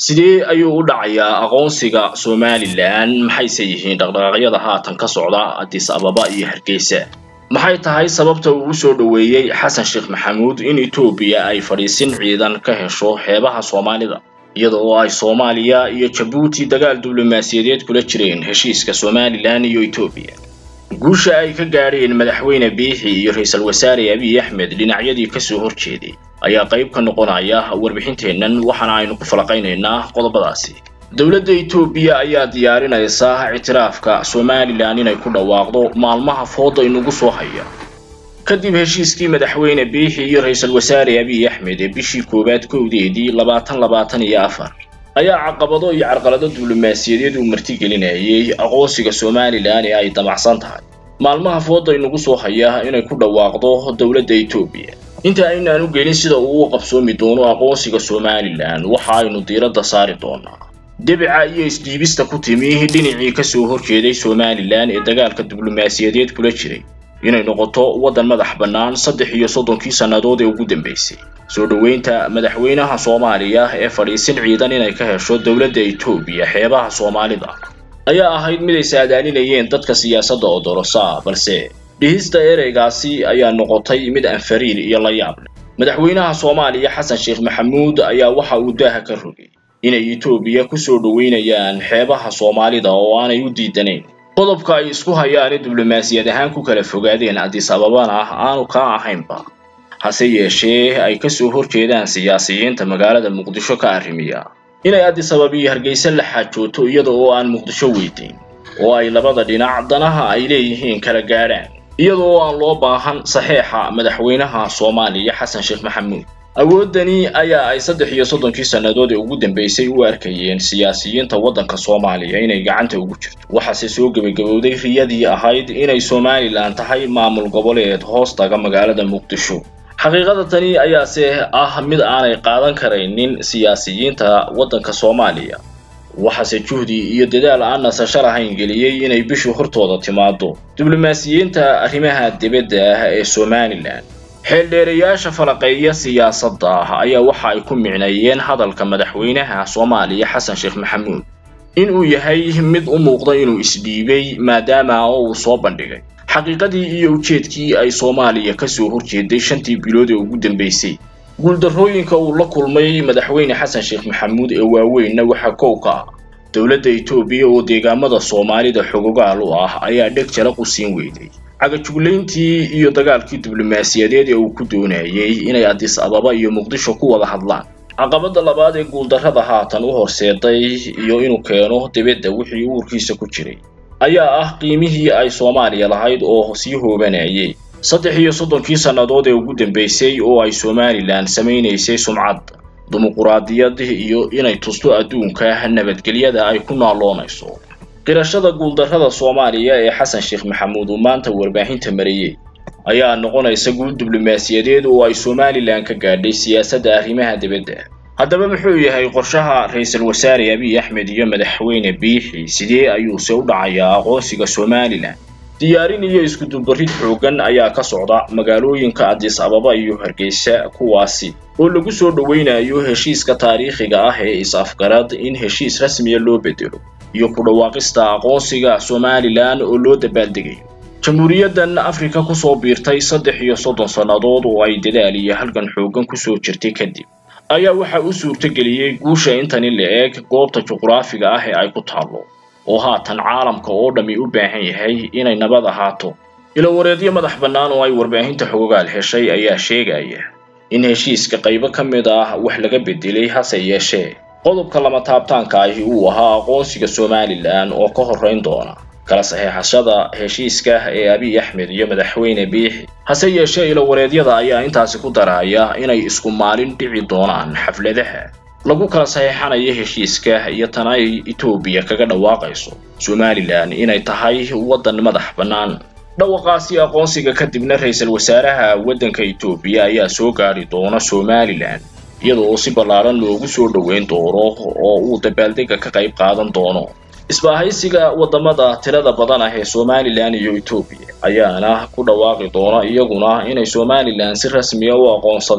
sidee ayuu u dhacayaa aqoonsiga somalilan maxayse yihiin dhaqdhaqaaqyada haatan ka socda addis ababa iyo hargeysa maxay tahay sababta uu u soo dhoweeyey xasan sheekh maxamuud in etoobiya ay fadhiisin ciidan ka hesho xeebaha soomaalida iyada oo ay soomaaliya iyo jabuuti dagaal diblomaasiyadeed kula jireen heshiiska somalilan iyo etoobiya guusha ay ka gaadheen madaxweyne biixi iyo ra-iisul wasaare abiy axmed dhinacyadii kasoo horjeeday ayaa qayb ka noqonaya warbixinteennan waxaana aynu ku falaqaynaynaa qodobadaasi dowladda etoobiya ayaa diyaarinaysa ictiraafka somalilan inay ku dhawaaqdo maalmaha fooda inugu soo haya kadib heshiiskii madaxweyne biixi iyo ra-iisul wasaare abiy axmed ee bishii koowaad kowdeedii labaatan labaatan iyo afar ayaa caqabado iyo carqalado diblomaasiyadeed uu martigelinayay aqoonsiga somalilan ee ay damacsan tahay maalmaha fooda inugu soo haya inay ku dhawaaqdo dowladda etoobiya inta aynaan u gelin sida uu u qabsoomi doono aqoonsiga somalilan waxa aynu diiradda saari doonaa debica iyo isdhiibista ku timi dhinacii kasoo horjeeday somalilan ee dagaalka diblomaasiyadeed kula jiray inay noqoto waddan madax bannaan saddex iyo soddonkii sannadood ee ugu dambeysay soo dhoweynta madaxweynaha soomaaliya ee fadhiisin ciidan inay ka hesho dowladda etoobiya xeebaha soomaalida ayaa ahayd mid ay saadaalinayeen dadka siyaasadda odorosa balse dhihista ereygaasi ayaa noqotay mid aan fariir iyo la yaab leh madaxweynaha soomaaliya xasan sheekh maxamuud ayaa waxa uu daaha ka rogay inay etoobiya kusoo dhoweynayaan xeebaha soomaalida oo aanay u diidanayn qodobka ay isku hayaan diblomaasiyad ahaan ku kala fogaadeen addis ababana aanu kaa ahaynba hase yeeshee ay kasoo horjeedaan siyaasiyiinta magaalada muqdisho ka arrimiya inay addis ababa iyo hargeysa la xaajooto iyada oo aan muqdisho weydiin oo ay labada dhinac danaha ay leeyihiin kala gaadhaan iyada oo aan loo baahan saxeexa madaxweynaha soomaaliya xasan sheekh maxamuud awooddani ayaa ay saddex iyo soddonkii sannadood ee ugu dambeysay u arkayeen siyaasiyiinta waddanka soomaaliya inay gacanta ugu jirto waxaase soo gebagabowday riyadii ahayd inay somalilan tahay maamul goboleed hoos taga magaalada muqdisho xaqiiqada tani ayaase ah mid aanay qaadan karaynin siyaasiyiinta waddanka soomaaliya waxaase juhdi iyo dadaal aan nasasho lahayn geliyey inay bishu hortooda timaado diblomaasiyiinta arrimaha dibadda ah ee somalilan xeeldheerayaasha falaqeeya siyaasadda ah ayaa waxa ay ku micneeyeen hadalka madaxweynaha soomaaliya xasan sheekh maxamuud in uu yahay mid u muuqda inuu isdhiibay maadaama oo uu soo bandhigay xaqiiqadii iyo ujeedkii ay soomaaliya kasoo horjeeday shantii bilood ee ugu dambeysay guuldarrooyinka uu la kulmay madaxweyne xasan sheekh maxamuud ee waaweynna waxaa kow ka ah dowladda etoobiya oo deegaamada soomaalida xogogaal u ah ayaa dheg jala qusiin weyday cagajuglayntii iyo dagaalkii diblomaasiyadeed ee uu ku doonayay inay addis ababa iyo muqdisho ku wada hadlaan caqabadda labaad ee guuldarrada haatan u horseeday iyo inuu keeno dibadda wixii uurkiisa ku jiray ayaa ah qiimihii ay soomaaliya lahayd oo sii hoobanayay saddex iyo soddonkii sannadood ee ugu dambeysay oo ay somalilan samaynaysay sumcad dimuquraadiyad iyo inay tusto adduunka nabadgelyada ay ku naaloonayso qirashada guuldarrada soomaaliya ee xasan sheekh maxamuud uu maanta warbaahinta mariyey ayaa noqonaysa guul diblomaasiyadeed oo ay somalilan ka gaadhay siyaasadda arrimaha dibadda haddaba muxuu yahay qorshaha ra-iisul wasaare abiy axmed iyo madaxweyne biixi sidee ayuuse u dhacayaa aqoonsiga somalilan diyaarin iyo iskudubarid xooggan ayaa ka socda magaalooyinka addis ababa iyo hargeysa kuwaasi oo lagu soo dhoweynayo heshiiska taariikhiga ah ee is-afgarad in heshiis rasmiya loo bedelo iyo ku dhawaaqista aqoonsiga somalilan oo loo dabaaldegayo jamhuuriyaddan afrika kusoo biirtay saddex iyo soddon sannadood oo ay dadaal iyo halgan xooggan kusoo jirtay kadib ayaa waxa u suurtageliyey guusha intani la eeg goobta juqraafiga ah ee ay ku taallo oo haatan caalamka oo dhammi u baahan yahay inay nabad ahaato ilowareedyo madax bannaan oo ay warbaahinta xogogaal heshay ayaa sheegaya in heshiiska qaybo ka mid ah wax laga bedelay hase yeeshee qodobka lama taabtaanka ahi uu ahaa aqoonsiga somalilan oo ka horrayn doona kala saxeexashada heshiiska ee abiy axmed iyo madaxweyne biixi hase yeeshee ilowareedyada ayaa intaasi ku daraya inay isku maalin dhici doonaan xafladaha lagu kala saxeexanayo heshiiska iyo tan ay etoobiya kaga dhawaaqayso somalilan inay tahay waddan madax bannaan dhawaqaasi aqoonsiga kadibna ra-iisul wasaaraha waddanka etoobiya ayaa soo gaadhi doona somalilan iyada oo si ballaaran loogu soo dhoweyn doono oo uu dabaaldega ka qayb qaadan doono isbaahaysiga waddamada tirada badan ah ee somalilan iyo etoobiya ayaana ku dhawaaqi doona iyaguna inay somalilan si rasmiya u aqoonsadeen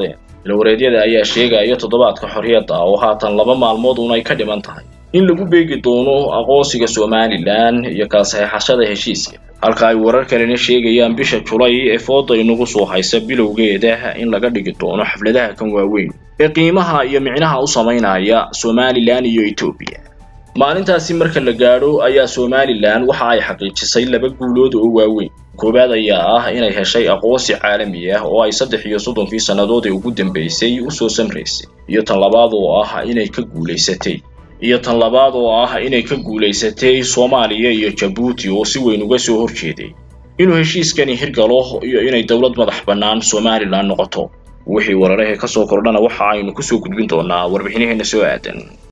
ilawareedyada ayaa sheegaya toddobaadka xorriyadda oo haatan laba maalmood uun ay ka dhiman tahay in lagu beegi doono aqoonsiga somalilan iyo kala saxeexashada heshiiska halka ay warar kalena sheegayaan bisha julay ee fooda inagu soo haysa bilowgeeda in laga dhigi doono xafladaha kan waaweyn ee qiimaha iyo micnaha u samaynaya somalilan iyo etoobiya maalintaasi marka la gaadho ayaa somalilan waxa ay xaqiijisay laba guulood oo waaweyn koowaad ayaa ah inay heshay aqoonsi caalami ah oo ay saddex iyo soddonkii sannadood ee ugu dambeysay usoo samraysay iyo tan labaad oo ah inay ka guulaysatay iyo tan labaad oo ah inay ka guulaysatay soomaaliya iyo jabuuti oo si weyn uga soo horjeeday inuu heshiiskani hirgalo iyo inay dowlad madax bannaan somalilan noqoto wixii wararahee ka soo kordhana waxa aynu kusoo gudbin doonaa warbixinaheena soo aadan